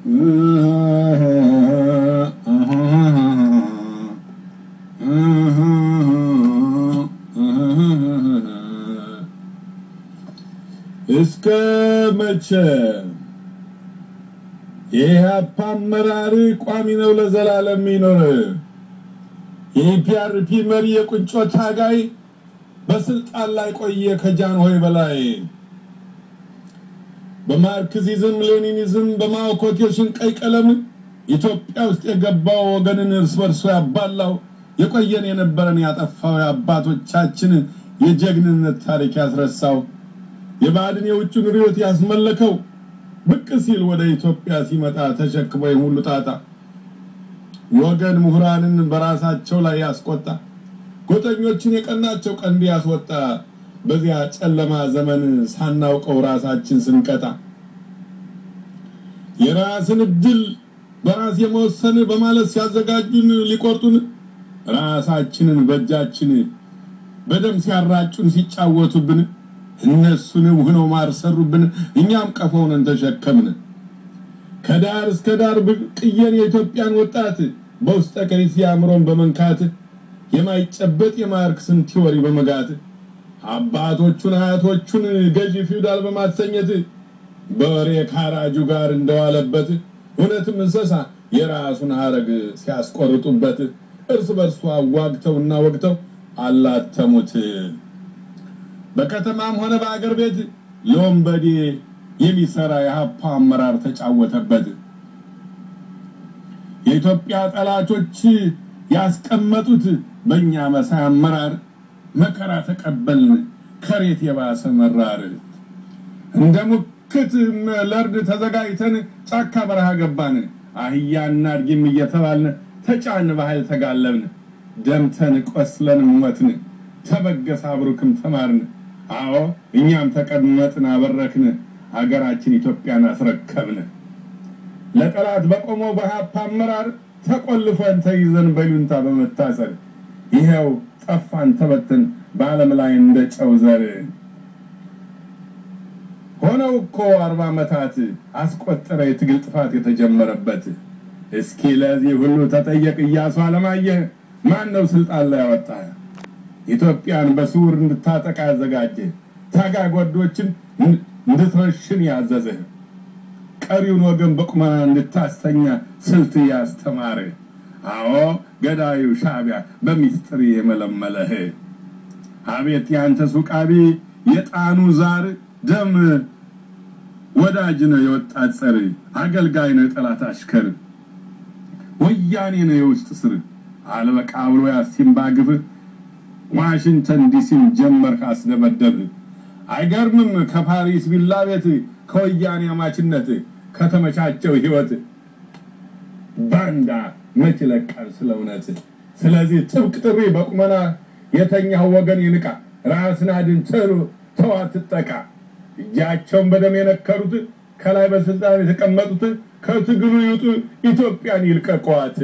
እስከ መቼ የኢህአፓ አመራር ቋሚ ነው ለዘላለም የሚኖር የኢፒአርፒ መሪ የቁንጮ ታጋይ በስልጣን ላይ ቆየ ከጃንሆይ በላይ በማርክሲዝም ሌኒኒዝም በማኦ ኮቴሽን ቀይ ቀለም ኢትዮጵያ ውስጥ የገባው ወገንን እርስ በርሶ ያባላው የቆየን የነበረን ያጠፋው የአባቶቻችን የጀግንነት ታሪክ ያስረሳው የባዕድን የውጭን ርዕዮት ያስመለከው ብቅ ሲል ወደ ኢትዮጵያ ሲመጣ ተሸክሞ የሁሉ ጣጣ ወገን ምሁራንን በራሳቸው ላይ ያስቆጣ ጎጠኞችን የቀናቸው ቀንድ ያስወጣ በዚያ ጨለማ ዘመን ሳናውቀው ራሳችን ስንቀጣ የራስን እድል በራስ የመወሰን በማለት ሲያዘጋጁን ሊቆርጡን ራሳችንን በእጃችን በደም ሲያራጩን ሲጫወቱብን እነሱንም ሆነው ማር ሰሩብን፣ እኛም ቀፎውን ተሸከምን። ከዳር እስከ ዳር ብቅየን የኢትዮጵያን ወጣት በውስጠ ከሪሲ አእምሮን በመንካት የማይጨበጥ የማርክስን ቲዎሪ በመጋት አባቶቹን አያቶቹን ገዢ ፊውዳል በማሰኘት በወሬ ካራጁ ጋር እንደዋለበት እውነትም እንስሳ የራሱን ሀረግ ሲያስቆርጡበት እርስ በርሱ አዋግተውና ወግተው አላተሙት። በከተማም ሆነ በአገር ቤት ለወንበዴ የሚሰራ የሀፓ አመራር ተጫወተበት። የኢትዮጵያ ጠላቶች ያስቀመጡት በእኛ መሳይ አመራር መከራ ተቀበልን ከሬት የባሰ መራር። እንደ ሙክት ለእርድ ተዘጋጅተን ጫካ በረሃ ገባን። አህያና አድጊም እየተባልን ተጫን በኃይል ተጋለብን። ደምተን ቆስለን ሞትን። ተበገሰ አብሩክም ተማርን። አዎ እኛም ተቀመጥን አበረክን። ሀገራችን ኢትዮጵያን አስረከብን። ለጠላት በቆመው በሀፓ አመራር ተቆልፈን ተይዘን በይሉንታ በመታሰር ይኸው ጠፋን ተበትን በዓለም ላይ እንደ ጨው ዘር ሆነው እኮ አርባ ዓመታት አስቆጠረ የትግል ጥፋት የተጀመረበት። እስኪ ለዚህ ሁሉ ተጠየቅ እያሱ አለማየህ ማን ነው ስልጣን ላይ ያወጣ? ኢትዮጵያን በስውር እንድታጠቃ ያዘጋጀ ታጋይ ጓዶችን እንድትረሽን ያዘዘህ ቀሪውን ወገን በቁመና እንድታስተኛ ስልት ያስተማረ አዎ ገዳዩ ሻዕቢያ በሚስጥር የመለመለህ አቤት ያንተ ሱቃቢ የጣኑ ዛር ደም ወዳጅ ነው የወጣት ጸር አገልጋይ ነው የጠላት አሽከር ወያኔ ነው የውስጥ ስር አልበቃ ብሎ ያሲምባ ግፍ ዋሽንግተን ዲሲን ጀመርክ አስደበደብ አይገርምም ከፓሪስ ቪላ ቤት ከወያኔ አማችነት ከተመቻቸው ህይወት ባንዳ መች ይለቃል ስለ እውነት ስለዚህ ጥብቅ ጥሪ በቁመና የተኛው ወገን ይንቃ ራስን አድን ተሉ ተው አትጠቃ እጃቸውን በደም የነከሩት ከላይ በስልጣን የተቀመጡት ከትግሉ ይውጡ ኢትዮጵያን ይልቀቋት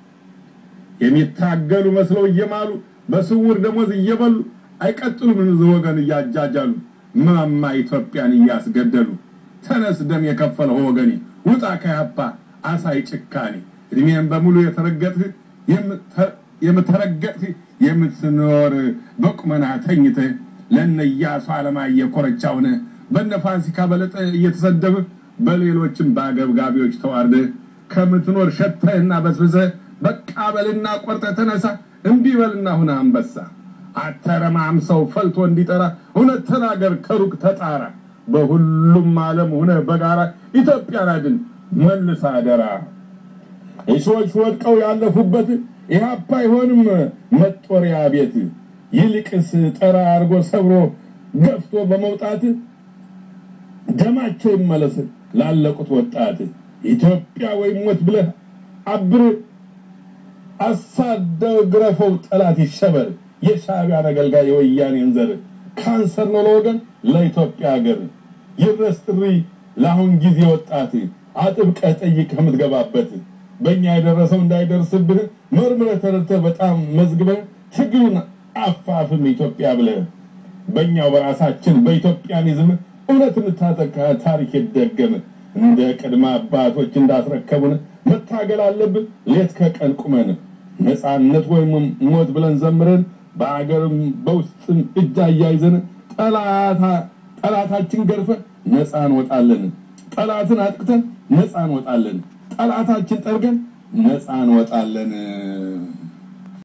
የሚታገሉ መስለው እየማሉ በስውር ደሞዝ እየበሉ አይቀጥሉም ህዝብ ወገን እያጃጃሉ ማማ ኢትዮጵያን እያስገደሉ ተነስ ደም የከፈለው ወገኔ ውጣ ከያፓ አሳይ ጭካኔ እድሜን በሙሉ የተረገጥህ የምተረገጥህ የምትኖር በቁመና ተኝተህ ለነ ኢያሱ አለማየሁ ኮረቻውን በነ ፋሲካ በለጠ እየተሰደብህ በሌሎችም በአገብጋቢዎች ተዋርደህ ከምትኖር ሸተህና በስብሰህ በቃ በልና ቆርጠ ተነሳ እምቢ በልና ሁነ አንበሳ አተረማም ሰው ፈልቶ እንዲጠራ እውነት ተናገር ከሩቅ ተጣራ በሁሉም ዓለም ሁነ በጋራ ኢትዮጵያን አድን መልስ አደራ እሾች ወድቀው ያለፉበት ኢህአፓ አይሆንም መጦሪያ ቤት ይልቅስ ጠራ አርጎ ሰብሮ ገፍቶ በመውጣት ደማቸው ይመለስ ላለቁት ወጣት ኢትዮጵያ ወይም ሞት ብለህ አብር አሳደው ግረፈው ጠላት ይሸበር የሻዕቢያን አገልጋይ የወያኔን ዘር ካንሰር ነው ለወገን ለኢትዮጵያ ሀገር ይድረስ ጥሪ ለአሁን ጊዜ ወጣት አጥብቀህ ጠይቅ ከምትገባበት በእኛ የደረሰው እንዳይደርስብህ መርምረህ ተረድተህ በጣም መዝግበህ ትግሉን አፋፍም ኢትዮጵያ ብለህ በእኛው በራሳችን በኢትዮጵያኒዝም እውነት እንታጠቅ ታሪክ ይደገም እንደ ቅድመ አባቶች እንዳስረከቡን መታገል አለብን። ሌት ከቀን ቁመን ነፃነት ወይም ሞት ብለን ዘምረን በአገርም በውስጥም እጅ አያይዘን ጠላታችን ገርፈን ነፃ እንወጣለን። ጠላትን አጥቅተን ነፃ እንወጣለን። ጠላታችን ጠርገን ነፃ እንወጣለን።